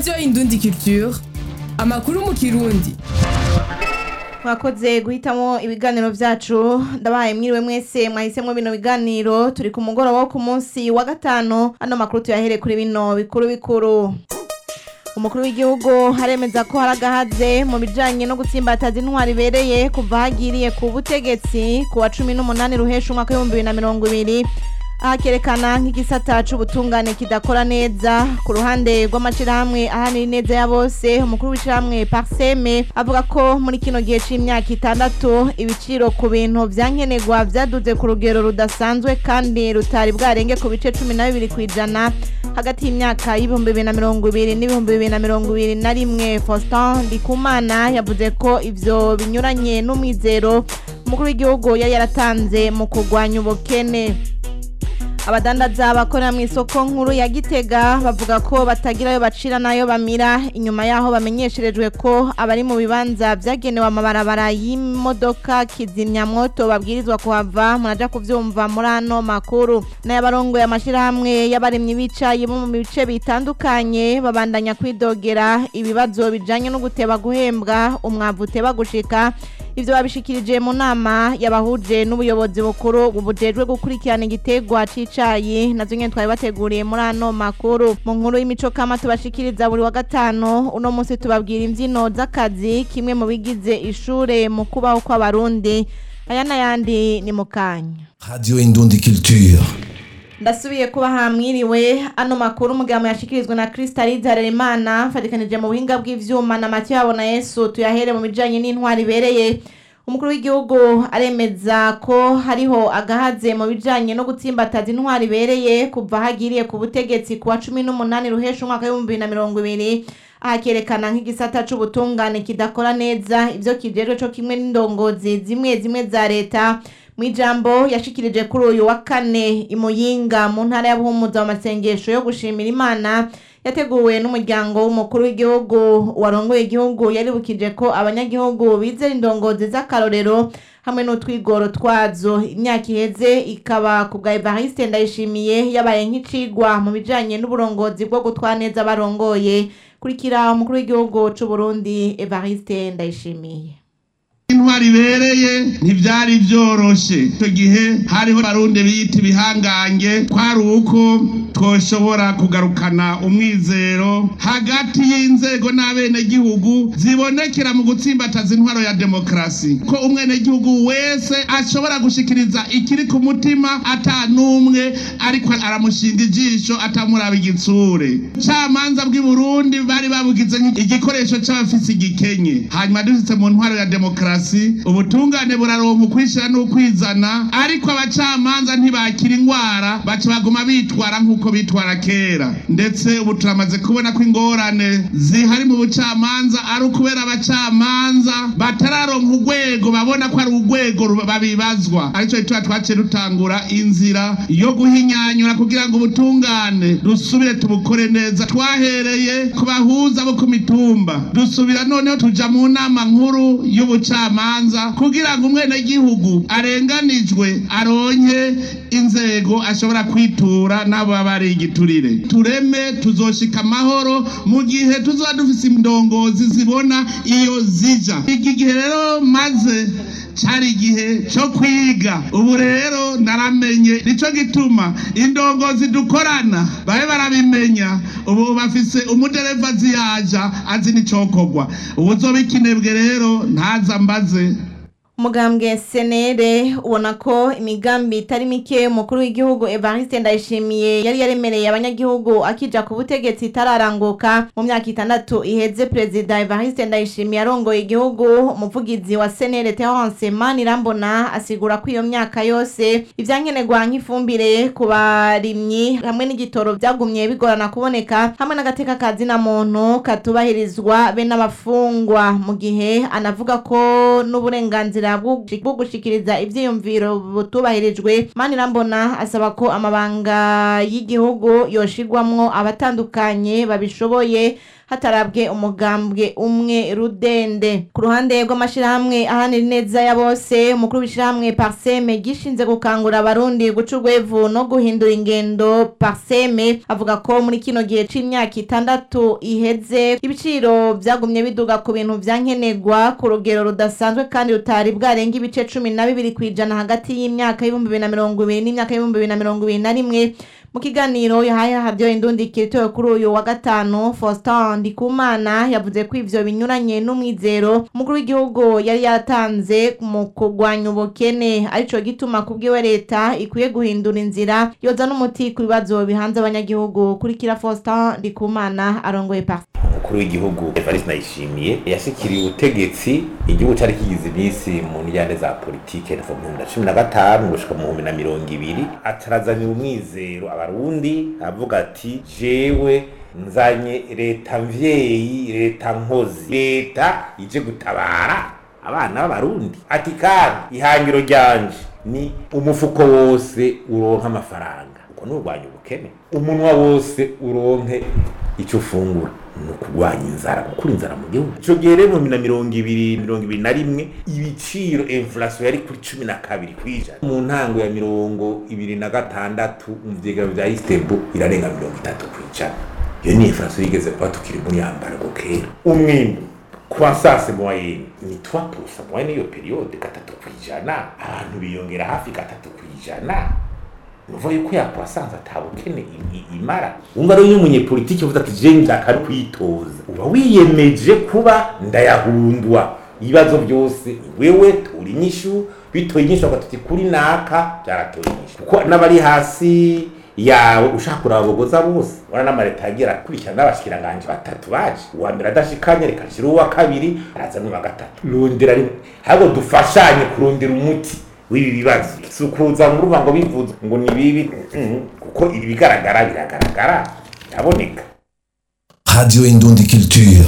radiyo indundi culture amakuru mu kirundi mwakoze guhitamo ibiganiro vyacu ndabahaye mwiriwe mwese mwahisemwo bino biganiro turi ku mugoroba wo ku munsi wa gatanu ano makuru tuyahere kuri bino bikuru bikuru umukuru w'igihugu haremeza ko hari agahaze mu bijanye no gutsimbataza intwari ibereye kuva hagiriye ku butegetsi ku wa cumi n'umunani ruhesha umwaka w'ibihumbi bibiri na mirongo ibiri ahakerekana nk'igisata c'ubutungane kidakora neza ku ruhande rw'amashirahamwe ahanira ineza ya bose umukuru w'ishirahamwe parseme avuga ko muri kino gihe c'imyaka itandatu ibiciro ku bintu vyankenerwa vyaduze ku rugero rudasanzwe kandi rutari bwarenge ku bice cumi na bibiri kw'ijana hagati y'imyaka y'ibihumbi bibiri na mirongo ibiri n'ibihumbi bibiri na mirongo ibiri na rimwe faustin ndikumana yavuze ko ivyo binyuranye n'umwizero umukuru w'igihugu yari yaratanze mu kurwanya ubukene abadandaza bakorera mu isoko nkuru ya gitega bavuga ko batagira ayo bacira n'ayo bamira inyuma yaho bamenyesherejwe ko abari mu bibanza vyagenewe amabarabara y'imodoka kizimyamwoto babwirizwa kuhava muraja kuvyumva muri ano makuru n'ayabarongoye amashirahamwe y'abarimyi b'icayi bo mu bice bitandukanye babandanya kwidogera ibibazo bijanye no guteba guhembwa umwavu uteba gushika ivyo babishikirije mu nama yabahuje n'ubuyobozi bukuru bubujejwe gukurikirana igiterwa c'icayi nazo nyene twari bateguriye muri ano makuru mu nkuru y'imico kama tubashikiriza buri wa gatanu uno munsi tubabwira imvyino z'akazi kimwe mu bigize ishure mu kubaho kw'abarundi aya n'ayandi ni mu kanya Radio Indundi Culture. ndasubiye kuba hamwiriwe ano makuru umugabo yashikirizwa na Crystalide Harerimana mfatikanije mu buhinga bw'ivyuma na Mathieu Habona Yesu tuyahere mu bijanye n'intwari ibereye umukuru w'igihugu aremeza ko hariho agahaze mu bijanye no gutsimbataza intwari ibereye kuva hagiriye ku butegetsi ku wa cumi n'umunani ruhesha umwaka w'ibihumbi bibiri na mirongo ibiri ahakerekana nk'igisata c'ubutungane kidakora neza ivyo kijejwe co kimwe n'indongozi zimwe zimwe za leta Mwijambo yashikirije kuri uyu wa kane imuyinga mu ntara ya Buhumuza mu masengesho yo gushimira Imana yateguwe n'umuryango w'umukuru w'igihugu warongoye igihugu yaribukije ko abanyagihugu bizera indongozi z'akarorero hamwe n'utwigoro twazo imyaka iheze ikaba ku bwa Evariste Ndayishimiye yabaye nk'icigwa mu bijanye n'uburongozi bwo gutwara neza barongoye kurikira umukuru w'igihugu c'u Burundi Evariste Ndayishimiye intwari ibereye ntivyari vyoroshe ico gihe hariho barundi biyita ibihangange kwari uko twoshobora kugarukana umwizero hagati y'inzego n'abenegihugu zibonekera mu gutsimbataza intwaro ya demokarasi ko umwenegihugu wese ashobora gushikiriza ikiri ku mutima ata n'umwe ariko aramushinga ijisho atamuraba igitsure camanza bw'i burundi bari babugize igikoresho c'abafise igikenye hanyuma dushitse mu ntwaro ya demokarasi ubutungane buraronka ukwishira n'ukwizana ariko abacamanza ntibakira ingwara baca baguma bitwara nk'uko bitwara kera ndetse ubu turamaze kubona ko ingorane zihari mu bucamanza ari ukubera abacamanza batararonka urwego babona ko ari urwego babibazwa arico gituma twaciye dutangura inzira yo guhinyanyura kugira ngo ubutungane dusubire tubukore neza twahereye ku bahuza bo ku mitumba dusubira noneho tuja mu nama nkuru y'ubucamanza kugira ngo umwenegihugu arenganijwe aronke inzego ashobora kwitura n'abo baba ari igiturire tureme tuzoshika amahoro mu gihe tuzoba dufise indongozi zibona iyo zija iki gihe rero maze cari igihe co kwiga ubu rero naramenye nico gituma indongozi dukorana babe barabimenya ubu bafise umudereva ziyaja azi n'icokorwa ubuzoba ikinebwe rero ntaza mbaze umugambwe senere ubona ko imigambi itari mike umukuru w'igihugu evariste ndayishimiye yari yaremereye abanyagihugu akija ku butegetsi itararanguka mu myaka itandatu iheze perezida evariste ndayishimiye arongoye igihugu umuvugizi wa senere terence manirambona asigura ko iyo myaka yose ivyankenerwa nk'ifumbire ku barimyi hamwe n'igitoro vyagumye bigorana kuboneka hamwe n'agateka ka zina muntu katubahirizwa be n'abafungwa mu gihe anavuga ko n'uburenganzira bwo gushikiriza ivyiyumviro butubahirijwe manirambona asaba ko amabanga y'igihugu yoshigwamwo abatandukanye babishoboye hatarabwe umugambwe umwe rudende ku ruhande rw'amashirahamwe ahanira ineza ya bose umukuru w'ishirahamwe parseme gishinze gukangura abarundi guca urwevu no guhindura ingendo parseme avuga ko muri kino gihe c'imyaka itandatu iheze ibiciro vyagumye biduga ku bintu vyankenerwa ku rugero rudasanzwe kandi rutari bwarenga ibice cumi na bibiri kw'ijana hagati y'imyaka y'ibihumbi bibiri na mirongo ibiri n'imyaka y'ibihumbi bibiri na mirongo ibiri na rimwe mu kiganiro yahaye havyo indundikiro itowe kuri uyu wa gatanu Faustin Ndikumana yavuze ko ivyo binyuranye n'umwizero umukuru w'igihugu yari yatanze mu kurwanya ubukene arico gituma kubwiwe leta ikwiye guhindura inzira yoza n'umuti ku bibazo bihanze abanyagihugu kurikira Faustin Ndikumana arongoye parti umukuru w'igihugu Evariste Ndayishimiye yashikiriye ubutegetsi igihugu cari kigize iminsi mu njyane za politike kuva mu bihumbi na cumi na gatanu gushika mu bihumbi na mirongo ibiri atarazanira umwizero abarundi avuga ati jewe nzanye leta mvyeyi leta nkozi leta ije gutabara abana b'abarundi ati kandi ihangiro ryanje ni umufuko wose uronka amafaranga uko nurwanya ubukene umunwa wose uronke icyo ufungura ni ukurwanya inzara gukura inzara mu gihugu icyo gihe rero mu bibiri na mirongo ibiri mirongo ibiri na rimwe ibiciro inflation yari kuri cumi na kabiri ku ijana mu ntango ya mirongo ibiri na gatandatu mu vyegero vya istebo irarenga mirongo itatu ku ijana iyo ni inflation yigeze kuba tukiri muri yambarwa kera umwimbu croissance moyenne ni 3% moyenne iyo periode gatatu ku ijana abantu biyongera hafi gatatu ku ijana nuva yuko yakwasanze atabukene imara wumva rero iyo umunyepolitiki uvuze ati je ndaka kwitoza uba wiyemeje kuba ndayahundwa ibibazo byose wewe tura inyishu bitoye inyishu bagatuti kuri naka byaratoye inyishu kuko n'abari hasi yawe ushaka kurabogoza bose wana n'amareta yagira akurikirana n'abashikiranganje batatu baje uwa mbere adashikanye reka nshira uwa kabiri araza n'uwa gatatu rondera rimwe ahubwo dufashanye kurondera umuti w'ibi bibazo si ukuza mu ruvango bivuze ngo ni bibi kuko ibi bigaragara biragaragara biraboneka Radio Indundi Culture.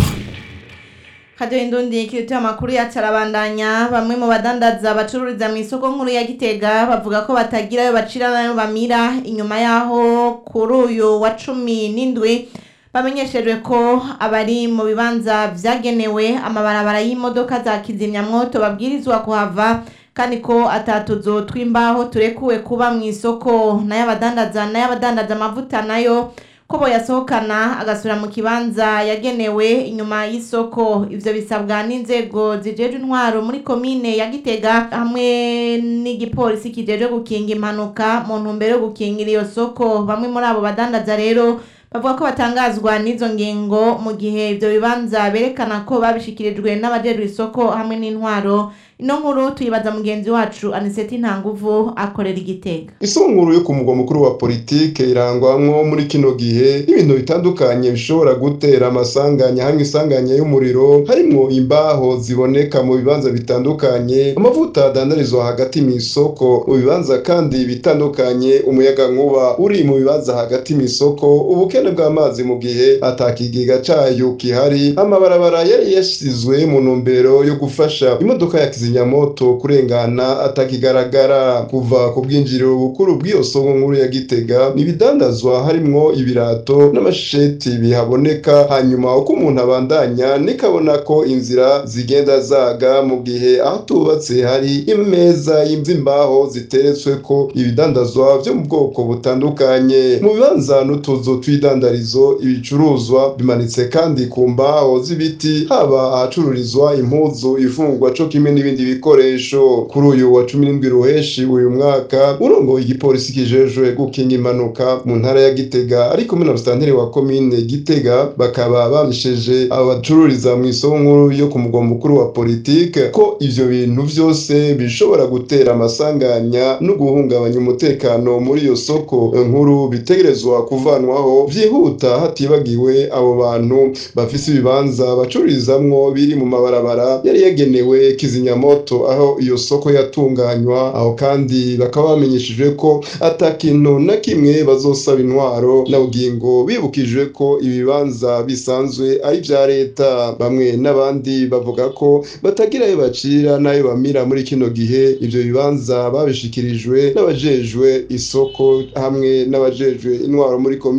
Radio Indundi kirituye amakuru yacu arabandanya bamwe mu badandaza bacururiza mu isoko nkuru ya Gitega bavuga ko batagira ayo bacira nayo bamira inyuma yaho kuri uyu wa cumi n'indwi bamenyeshejwe ko abari mu bibanza vyagenewe amabarabara y'imodoka za kizimyamwoto babwirizwa kuhava kandi ko atatuzo tw'imbaho turekuwe kuba mu isoko nayo abadandaza nayo abadandaza amavuta nayo ko boyasohokana agasubira mu kibanza yagenewe inyuma y'isoko ivyo bisabwa n'inzego zijejwe intwaro muri komine ya Gitega hamwe n'igipolisi kijejwe gukinga impanuka mu ntumbero yo gukingira iyo soko bamwe muri abo badandaza rero bavuga ko batangazwa n'izo ngingo mu gihe ivyo bibanza berekana ko babishikirijwe n'abajejwe isoko hamwe n'intwaro ino nkuru tuyibaza mugenzi wacu aniseti ntanguvu akorera igitega isunguru yo ku mugwa mukuru wa politike irangwamwo muri kino gihe n'ibintu bitandukanye bishobora gutera amasanganya hamwe isanganya y'umuriro harimwo imbaho ziboneka mu bibanza bitandukanye amavuta adandarizwa hagati mu isoko mu bibanza kandi bitandukanye umuyaga nkuba uri mu bibanza hagati mu isoko ubukene bw'amazi mu gihe atakigega cayo kihari amabarabara yari yashyizwe mu ntumbero yo gufasha imodoka ya kizimyamoto kurengana atakigaragara kuva ku bwinjiriro bukuru bw'iyo soko nkuru ya gitega n'ibidandazwa harimwo ibirato n'amasheti bihaboneka hanyuma uko umuntu abandanya nikabona ko inzira zigenda zaga mu gihe aho tubatse hari imeza y'imvimbaho ziteretswe ko ibidandazwa vyo mu bwoko butandukanye mu bibanza n'utuzu tw'idandarizo ibicuruzwa bimanitse kandi ku mbaho z'ibiti haba ahacururizwa impuzu ifungwa co kimwe n'ibindi bikoresho kuri uyu wa cumi n'indwi ruheshi uyu mwaka urongoye igipolisi kijejwe gukinga impanuka mu ntara ya gitega ariko kumwe na musitanteri wa komine gitega bakaba bamisheje abacururiza mu isoko nkuru yo ku mugwa mukuru wa politike ko ivyo bintu vyose bishobora gutera amasanganya no guhungabanya umutekano muri iyo soko nkuru bitegerezwa kuvanwaho vyihuta hatibagiwe abo bantu bafise ibibanza bacururizamwo biri mu mabarabara yari yagenewe kizimyamoto aho iyo soko yatunganywa aho kandi bakaba bamenyeshejwe ko ata kintu na kimwe bazosaba intwaro na bugingo bibukijwe ko ibibanza bisanzwe ari vya leta bamwe n'abandi bavuga ko batagira ayo bacira n'ayo bamira muri kino gihe ivyo bibanza babishikirijwe n'abajejwe isoko hamwe n'abajejwe intwaro muri komine gitega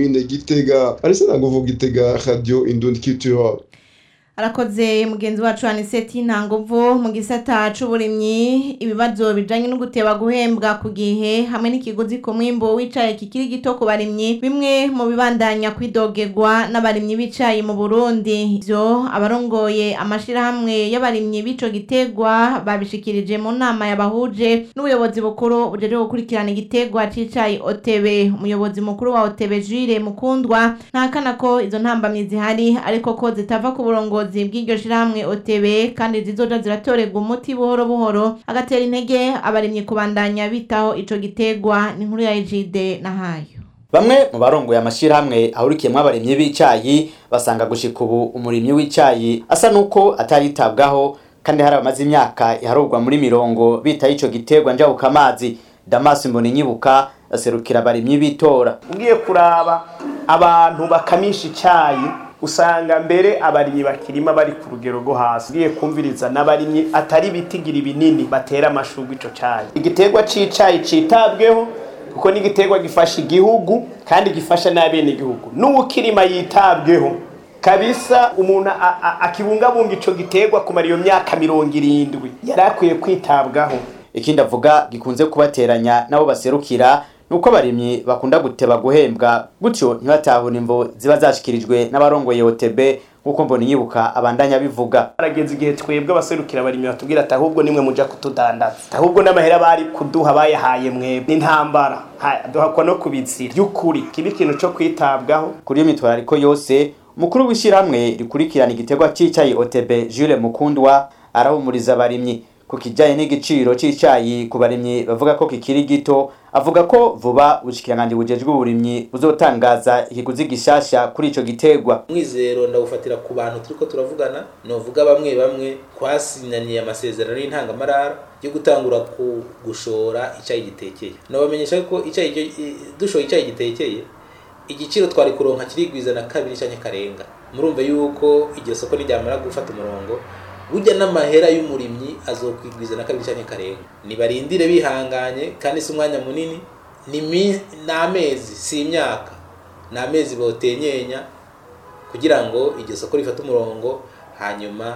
igitega arisena nguvu gitega radio indundi culture arakoze mugenzi wacu aniseti ntanguvu mu gisata c'uburimyi ibibazo bijanye no guteba guhembwa ku gihe hamwe n'ikiguzi ku mwimbo w'icayi kikiri gito ku barimyi bimwe mu bibandanya kwidogerwa n'abarimyi b'icayi mu burundi ivyo abarongoye amashirahamwe y'abarimyi b'ico gitegwa babishikirije mu nama yabahuje n'ubuyobozi bukuru bujeje gukurikirana igitegwa c'icayi otebe umuyobozi mukuru wa otebe jire mukundwa ntakana ko izo ntambamyi zihari ariko ko zitava ku burongozi ubuyobozi bw'iryo shirahamwe OTB kandi zizoja ziratorerwa umuti buhoro buhoro agatera intege abarimyi kubandanya bitaho ico gitegwa ni inkuru ya Ejide na hayo Bamwe mu barongoye amashirahamwe ahurikiyemwo abarimyi b'icayi basanga gushika ubu umurimyi w'icayi asa nuko ataritabwaho kandi hari abamaze imyaka iharurwa muri mirongo bitaho ico gitegwa njabuka amazi Damas Mboninyibuka aserukira abarimyi bitora ugiye kuraba abantu bakamisha icayi usanga mbere abarimyi bakirima bari ku rugero rwo hasi ugiye kumviriza n'abarimyi atari bitigira binini batera amashurwe ico cayi igiterwa c'icayi citabweho kuko ni igiterwa gifasha igihugu kandi gifasha n'abene igihugu n'uwukirima yitabweho kabisa umuntu akibungabunga ico giterwa kumara iyo myaka mirongo irindwi yari akwiye kwitabwaho ikindi avuga gikunze kubateranya nabo baserukira nuko abarimyi bakunda guteba guhembwa gutyo ntibatahura imvo ziba zashikirijwe n'abarongoye OTB nkuko mbona inyibuka abandanya bivuga arageze igihe twebwe abaserukira abarimyi batubwira ati ahubwo nimwe muja kutudandaza ahubwo n'amahera bari kuduha bayahaye mwebwe n'intambara duhakwa no kubizira by'ukuri kiba ikintu co kwitabwaho kuri iyo mitwarariko yose umukuru w'ishyirahamwe rikurikirana igiterwa c'icayi OTB Jules Mukundwa arahumuriza abarimyi ku kijanye n'igiciro c'icayi ku barimyi bavuga ko kikiri gito avuga ko vuba ubushikiranganje bujejwe uburimyi buzotangaza ikiguzi gishasha kuri ico gitegwa mwizero ndawufatira ku bantu turiko turavugana novuga bamwe bamwe twasinyaniye amasezerano y'intangamarara yo gutangura ku gushora icayi gitekeye nobamenyesha ko icayi dushoye icayi gitekeye igiciro twari kuronka kirigwiza na kabiri canke karenga murumva yuko iryo soko niryamara gufata umurongo burya n'amahera y'umurimyi azokwigwiza na kabiri canke karenga nibarindire bihanganye kandi si umwanya munini ni amezi si imyaka ni amezi botenyenya kugira ngo iryo soko rifate umurongo hanyuma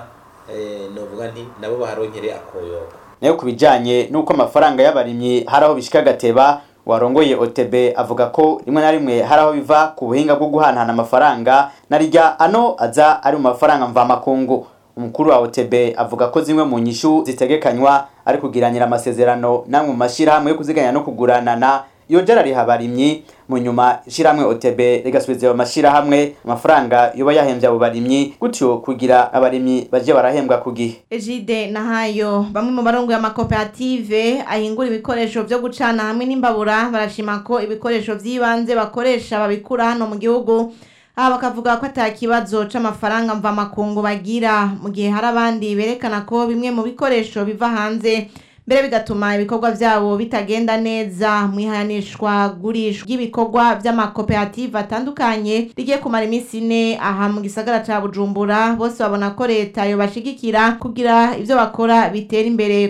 novuga nti nabo baharonkere akoyoko nayo ku bijanye n'uko amafaranga y'abarimyi hari aho bishika agateba warongoye OTB avuga ko rimwe na rimwe hari aho biva ku buhinga bwo guhanahana amafaranga na rirya ano aza ari mu mafaranga mvamakungu umukuru wa OTB avuga ko zimwe mu nyishu zitegekanywa ari kugiranira amasezerano namwe mu mashirahamwe yo kuziganya no kuguranana iyo jara riha abarimyi mu nyuma ishirahamwe OTB rigasubiza ayo mashirahamwe amafaranga yoba yahembye abo barimyi gutyo kugira abarimyi baje barahembwa ku gihe Ejide na hayo bamwe mu barongoye amakoperative ahingura ibikoresho vyo gucana hamwe n'imbabura barashima ko ibikoresho vy'ibanze bakoresha babikura hano mu gihugu aha bakavuga ko ata kibazo c'amafaranga mvamakungu bagira mu gihe hari abandi berekana ko bimwe mu bikoresho biva hanze mbere bigatuma ibikorwa vyabo bitagenda neza mwihanishwa gurishwa ry'ibikorwa vy'amakoperative atandukanye rigiye kumara iminsi ine aha mu gisagara ca bujumbura bose babona ko leta yobashigikira kugira ivyo bakora bitera imbere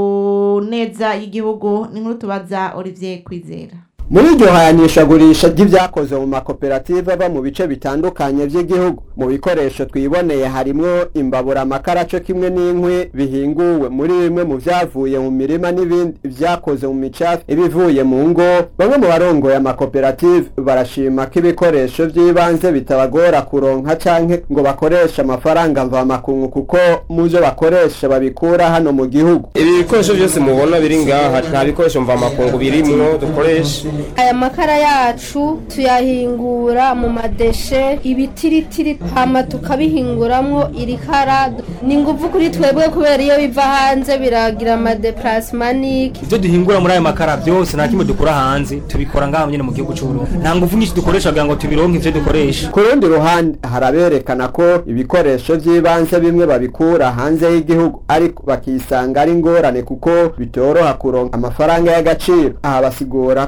ku neza y'igihugu ni nkuru tubaza olivier kwizera muri iryo hayanishagurisha ry'ibyakoze mu makoperative ava mu bice bitandukanye by'igihugu mu bikoresho twiboneye harimwo imbabura amakara cyo kimwe n'inkwi bihinguwe muri bimwe mu byavuye mu mirima n'ibindi byakoze mu micafu ibivuye mu ngo bamwe mu barongoye amakoperative barashima ko ibikoresho by'ibanze bitabagora kuronka canke ngo bakoreshe amafaranga mvamakungu kuko mu byo bakoresha babikura hano mu gihugu ibi bikoresho byose mubona biri ngaha nta bikoresho mvamakungu birimwo dukoresha aya makara yacu tuyahingura mu madeshe ibitiritiri hama tukabihinguramwo irikara ni nguvu kuri twebwe kubera iyo biva hanze biragira amadeplasimanike ibyo duhingura muri aya makara byose nta kimwe dukura hanze tubikora ngaha nyine mu gihugu cy'uburundi nta nguvu nyinshi dukoresha kugira ngo tubironke ivyo dukoresha ku rundi ruhande haraberekana ko ibikoresho by'ibanze bimwe babikura hanze y'igihugu ariko bakisanga ari ingorane kuko bitoroha kuronka amafaranga y'agaciro aha basigura ko baca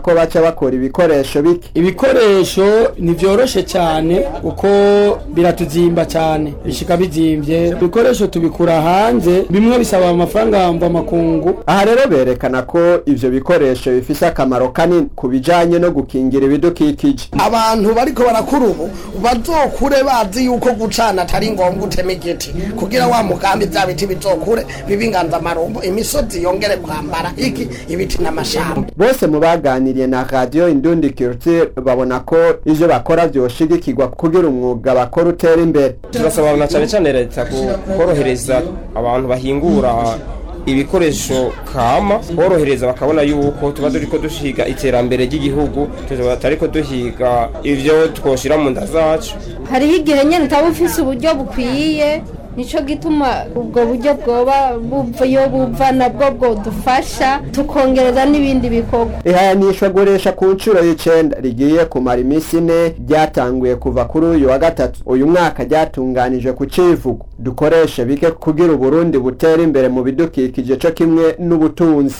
bakora ibikoresho bike ibikoresho ntivyoroshe cyane kuko biratuzimba cyane bishika bizimvye ibikoresho tubikura hanze bimwe bisaba amafaranga mva makungu aha rero berekana ko ivyo bikoresho bifise akamaro kanini ku bijanye no gukingira ibidukikije abantu bariko barakura ubu bazokure bazi yuko gucana atari ngombwa utema igiti kugira wa mugambi vya biti bizokure bibe inganzamarumbo imisozi yongere kwambara iki ibiti n'amashamba bose mu baganiriye na radio indundi culture babona ko ivyo bakora vyoshigikirwa kugira umwuga bakora utera imbere turasaba na cyane cyane leta korohereza abantu bahingura ibikoresho kama borohereza bakabona yuko tuba turiko dushiga iterambere ry'igihugu tutariko duhiga ivyo twoshira mu nda zacu hariho igihe nyine utaba ufise uburyo bukwiye nico gituma ubwo buryo bwoba buva iyo buva nabwo bwodufasha tukongereza n'ibindi bikorwa ihayanishwa guresha ku nshuro y'icenda rigiye kumara iminsi ine ryatanguye kuva kuri uyu wa gatatu uyu mwaka ryatunganije ku civugo dukoreshe bike kugira uburundi butera imbere mu bidukikije co kimwe n'ubutunzi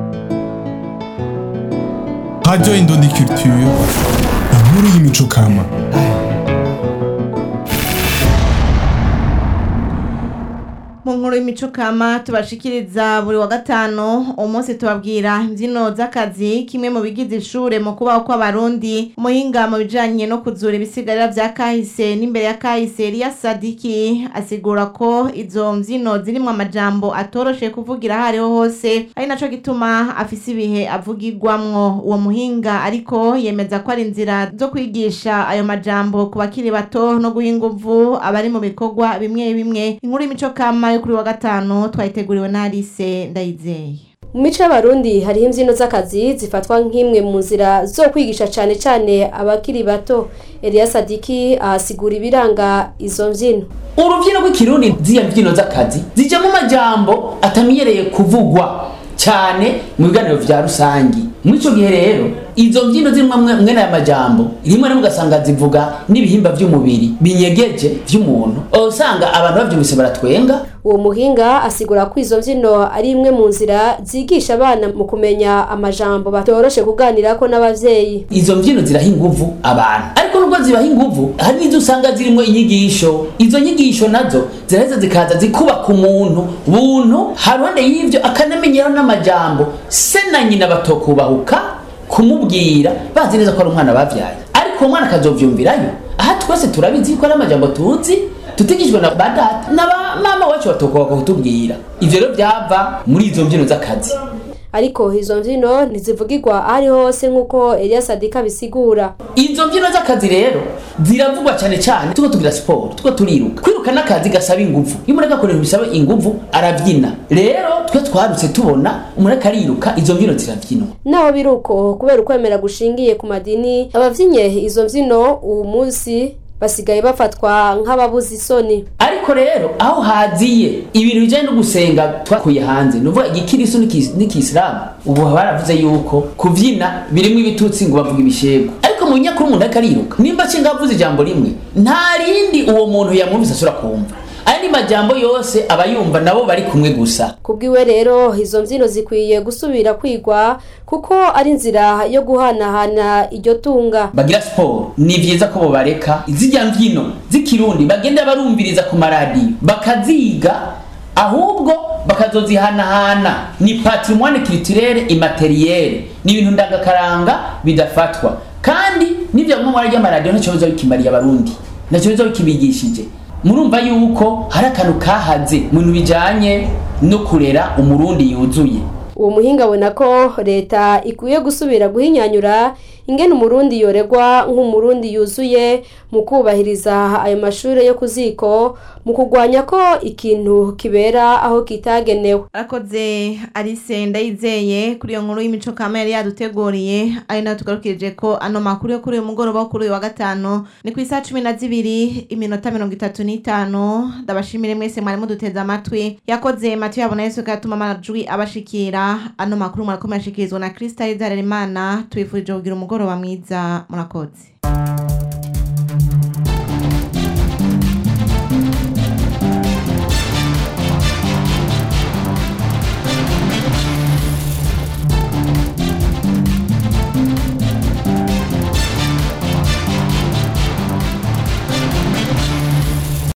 radio indundi culture inkuru y'imico kama mu nkuru y'imico kama tubashikiriza buri wa gatanu umunsi tubabwira imbyino z'akazi kimwe mu bigize ishure mu kubaho kw'abarundi umuhinga mu bijanye no kuzura ibisigarira vya kahise n'imbere ya kahise Elia Sadiki asigura ko izo mbyino zirimwo amajambo atoroshe kuvugira aho ariho hose ari naco gituma afise ibihe avugirwamwo uwo muhinga ariko yemeza ko ari inzira zo kwigisha ayo majambo ku bakiri bato no guha inguvu abari mu bikorwa bimwe bimwe inkuru y'imico kama yo kuri wa gatanu twayiteguriwe na Alice Ndayizeye mu mico y'abarundi hariho imbyino z'akazi zifatwa nk'imwe mu nzira zo kwigisha cyane cyane abakiri bato Elia Sadiki ahasigura ibiranga izo mbyino urubyino rw'ikirundi z'iyo mbyino z'akazi zijyamo amajambo atamenyereye kuvugwa cyane mu biganiro vya rusangi muri ico gihe rero izo mbyino zirimo mwene aya majambo rimwe rimwe ugasanga zivuga n'ibihimba vy'umubiri binyegeje vy'umuntu usanga abantu bavyumvise baratwenga uwo muhinga asigura ko izo mbyino ari imwe mu nzira zigisha abana mu kumenya amajambo batoroshe kuganirako n'abavyeyi izo mbyino ziraha inguvu abantu ariko nubwo zibaha inguvu hari n'izo usanga zirimo inyigisho izo nyigisho nazo ziraheza zikaza zikubaka umuntu buntu haruhande y'ivyo akanamenyeraho n'amajambo se na nyina batokubahuka kumubwira bazi neza ko ari umwana bavyaye ariko uwo mwana akazovyumvirayo aha twese turabizi ko ari amajambo tuzi tutigishwe na badata na ba mama wacu batokubahuka kutubwira ivyo rero vyava muri izo mbyino z'akazi ariko izo mbyino ntizivugirwa aho ari hose nk'uko Elia Sadika bisigura izo mbyino z'akazi rero ziravugwa cyane cyane tuko tugira siporo tuko turiruka kwiruka n'akazi gasaba inguvu iyo umuntu agakoresha bisaba inguvu arabyina rero twe twarutse tubona umuntu akariruka izo mbyino zirabyinwa naho biruko kubera ukwemera gushingiye ku madini abavyinye izo mbyino uwo munsi basigaye bafatwa nk'ababuze isoni ariko rero aho haziye ibintu bijyanye no gusenga twakuye hanze ni ukuvuga igikirisu n'ikisilamu ubu baravuze yuko kubyina birimo ibitutsi ngo bavuga ibishego ariko mu nyakuri umuntu ariko ariruka nimba nshinga avuze ijambo rimwe nta rindi uwo muntu yamwumvise asura kumva andi majambo yose aba yumva nabo bari kumwe gusa kubwiwe rero izo mbyino zikwiye gusubira kwigwa kuko ari inzira yo guhanahana iryo tunga bagira siporo ni byiza ko bobareka zijya mbyino z'ikirundi bagenda barumviriza ku maradiyo bakaziga ahubwo bakazozihanahana ni patrimoine culturelle immaterielle ni ibintu ndangakaranga bidafatwa kandi n'ibyo mu mara ry'amaradiyo ntacyo biza bikimariye abarundi ntacyo biza bikibigishije murumva yuko hari akantu kahaze mu bintu bijyanye no kurera umurundi yuzuye uwo muhinga abona ko leta ikwiye gusubira guhinyanyura ingene umurundi yoregwa nk'umurundi yuzuye mu kubahiriza ayo mashuri yo ku ziko mu kurwanya ko ikintu kibera aho kitagenewe arakoze Alice ndayizeye kuri iyo nkuru y'imico kama yari yaduteguriye ari nayo tugarukirije ko ano makuru yo kuri uyu mugoroba wo kuri uyu wa gatanu ni ku isaha cumi na zibiri iminota mirongo itatu n'itanu ndabashimire mwese mwari muduteze amatwi yakoze matiyo yabona yesu gatuma amajwi abashikira ano makuru murakomeye ashikirizwa na Krista Harerimana tubifurije kugira umugoroba mwiza murakoze